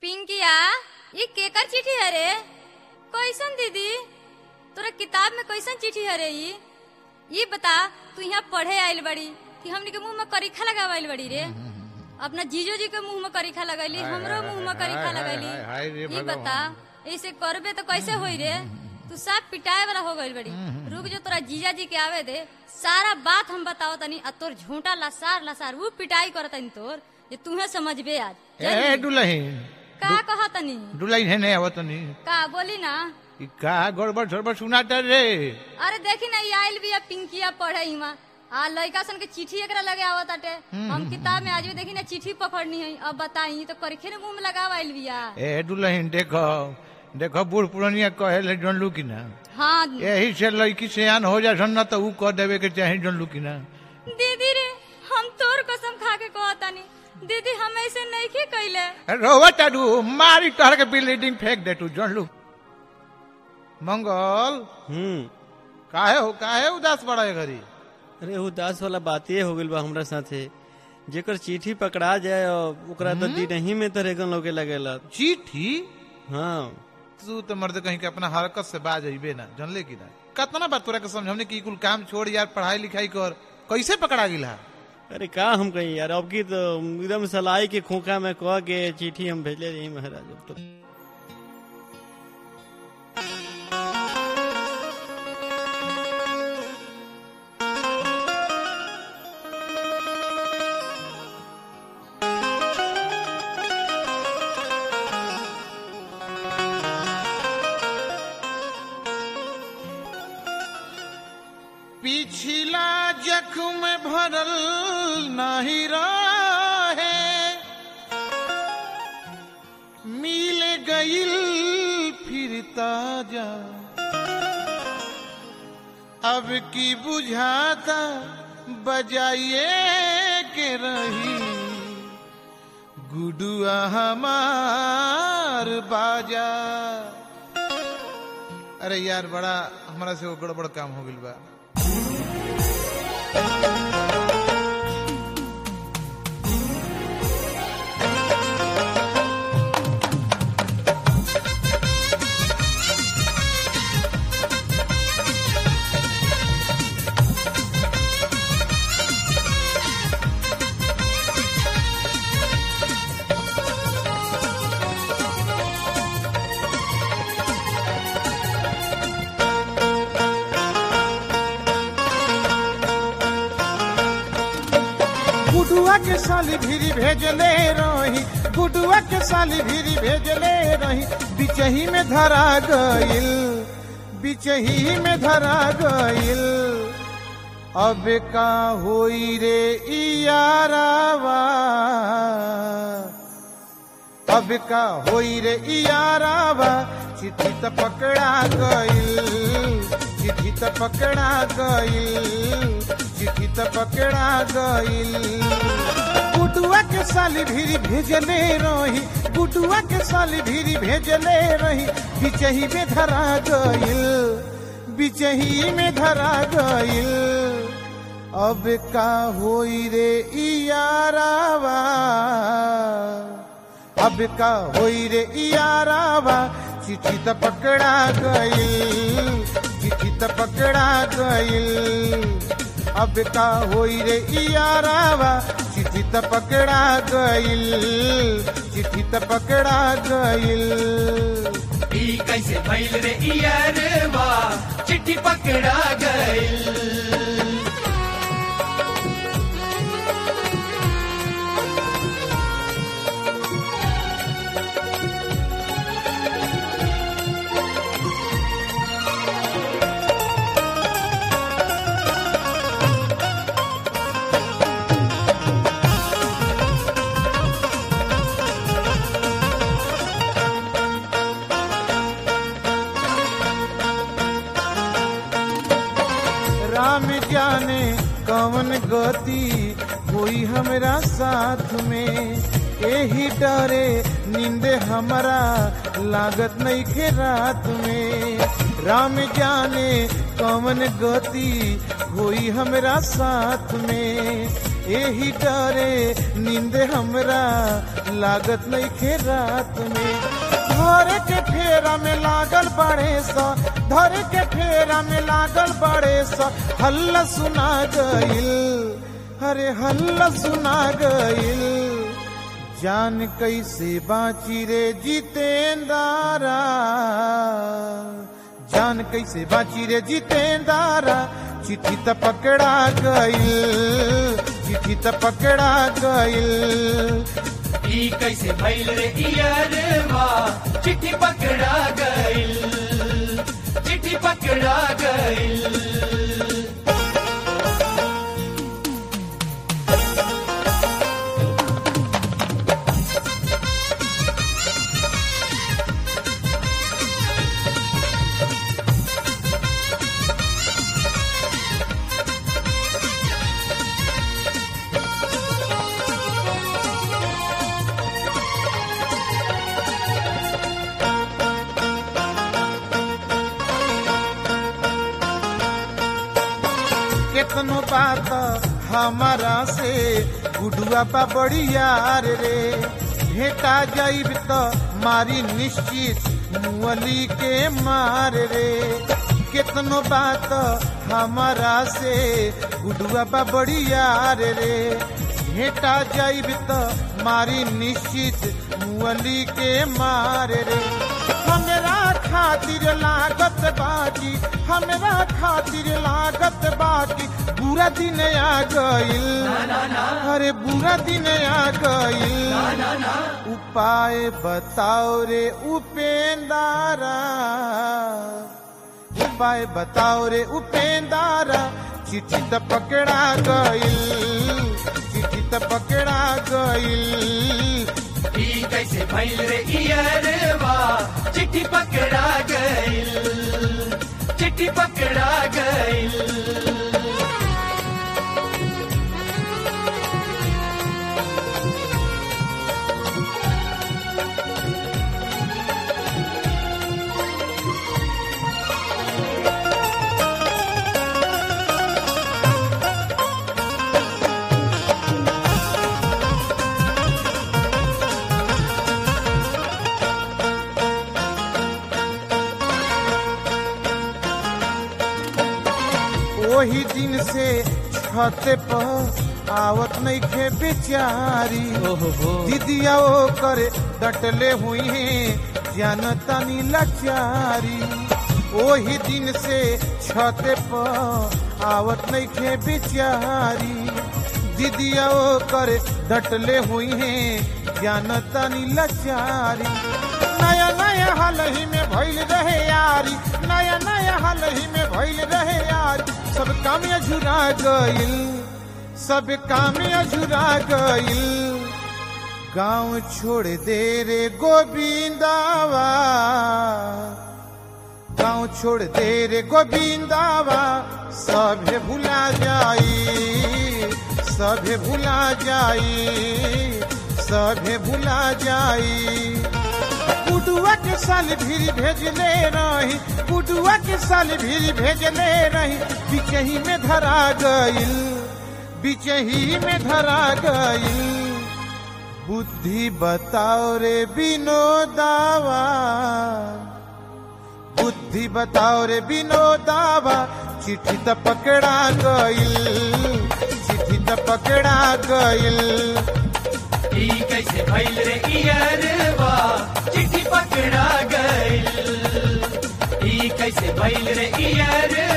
पिंकिया ये केकर चिट्ठी है रे कैसन दीदी तोरा किताब में कैसन चिट्ठी है रे ई ये बता तू यहाँ पढ़े आइल बड़ी कि हमनी के मुंह में करीखा लगावल बड़ी रे अपना जीजो जी के मुंह में करीखा लगैली हाय, हमरो हाय, मुंह में हाय, करीखा हाय, लगैली हाय, हाय रे ये भगवान। बता ऐसे करबे तो कैसे होई रे तू सब पिटाए वाला हो गइल बड़ी रुक जो तोरा जीजा जी के आवे दे सारा बात हम बताओ तनी आ तोर झूठा लसार लसार वो पिटाई करतनी तोर जे तुम्हें समझबे आज ए जल्दी। दुलहीन का कहा तनी दुलहीन है नहीं आवत नहीं का बोली ना ई का गड़बड़ सड़बड़ सुनाता रे अरे देखी ना ये आइल बिया पिंकिया पढ़े इमा आ लड़का सन के चिट्ठी एकरा लगे आवत आटे हम किताब में आज भी देखी ना चिट्ठी पकड़नी है अब बताई तो करीखे ने मुंह में लगावा आइल बिया ए दुलहीन देखो देखो बूढ़ पुरानिया कहे ले जनलू की ना हाँ यही से लड़की सियान हो जा न तो ऊ कह देवे के चाहे जनलू की ना दीदी रे हम तोर कसम खा के कहतानी दीदी हम ऐसे नहीं के कैले रोवा चाडू मारी तोहर के बिल्डिंग फेंक दे तू जनलू मंगल हम्म काहे हो काहे उदास बड़ा है घरी अरे उदास वाला बात ये हो गइल बा हमरा साथे जेकर चिट्ठी पकड़ा जाए और ओकरा तो दिन ही में तो रेगन लोगे लगेला चिट्ठी हाँ तू तो मर्द कहीं के अपना हरकत से बाज अबे ना जानले की ना कतना बात तोरा के समझावने की कुल काम छोड़ यार पढ़ाई लिखाई कर कैसे पकड़ा गिला अरे का हम कहीं यार अब की तो एकदम सलाई के खोखा में कह के चिट्ठी हम भेजले रही महाराज अब तो पिछला जख्म भरल नहीं रहे मिल गईल फिर ताजा अब की बुझाता बजाइए के रही गुडुआ हमार बाजा अरे यार बड़ा हमारा से वो गड़बड़ काम हो गइल बा गुडुआ के साली भीरी भेजले रही गुडुआ के साली भीरी भेजले रही बिचही में धरा गइल बिचही में धरा गइल अब का होई रे इयारावा अब का होई रे इयारावा चिट्ठी त पकड़ा गइल चिट्ठी त पकड़ा गइल चिट्ठी त पकड़ा गइल गुडुआ के साली भीरी भेजले रही गुडुआ के साली भीरी भेजले रही बिचही में धरा गइल बिचही में धरा गइल अब का होई रे इयारावा अब का होई रे इयारावा चिट्ठी त पकड़ा गइल चिट्ठी त पकड़ा गइल अब का होई रे इयारावा चिट्ठी त पकड़ा गइल चिट्ठी त पकड़ा गइल ई कैसे भइल रे इयरवा चिट्ठी पकड़ा गइल राम जाने कवन गति कोई हमरा साथ में यही डरे नींद हमारा लागत नहीं खे रात में राम जाने कवन गति होई हमरा साथ में एही डरे नींद हमरा लागत नहीं खे रात में धरे के फेरा में लागल बड़े सा धरे के फेरा में लागल बड़े सा हल्ला सुना गइल अरे हल्ला सुना गइल जान कैसे बाची रे जितेंदारा जान कैसे बाची रे जितेंदारा चिट्ठी त पकड़ा गइल चिट्ठी त पकड़ा गइल ई कैसे भइल रे इयरवा चिट्ठी पकड़ा गइल चिट्ठी पकड़ा गइल केतनो बात हमारा से गुडुआ बा बड़ी यार रे भेटा जाइब त मारी निश्चित मुअली के मार रे केतनो बात हमारा से गुडुआ बा बड़ी यार रे भेटा जाइब त मारी निश्चित मुअली के मार रे हमरा खातिर लागत बाजी हमरा खातिर लागत बाजी बुरा दिन आ गइल अरे बुरा दिन आ गइल उपाय बताओ रे उपेंदारा उपाय बताओ रे उपेंदारा चिट्ठी त पकड़ा गइल चिट्ठी त पकड़ा गइल ई कैसे भइल रे इयरवा चिट्ठी पकड़ा गइल चिट्ठी पकड़ा गइल वही दिन से छत पर आवत नहीं खे बेचारी ओहो हो दीदिया ओ करे डटले हुई है जानतानी लाचारी वही दिन से छत पर आवत नहीं खे बेचारी दीदिया ओ करे डटले हुई है जानतानी लाचारी नया नया हाल ही में भइल रहे यारी नया नया हाल ही में भइल रहे यारी सब काम अझुरा गइल सब काम अझुरा गइल गांव छोड़ दे रे गोविंदावा गांव छोड़ दे रे गोविंदावा सभे भुला जाई सभे भुला जाई सभे भुला जाई बुडुआ के साल भीरी भेजले रही बुडुआ के साल भीरी भेजले रही बिचही में धरा गइल बिचही में धरा गइल बुद्धि बताओ रे विनोदावा बुद्धि बताओ रे विनोदावा चिट्ठी त पकड़ा गइल चिट्ठी त पकड़ा गइल ई कैसे भइल रे इयरवा चिट्ठी पकड़ा गइल ई कैसे भइल रे इयरवा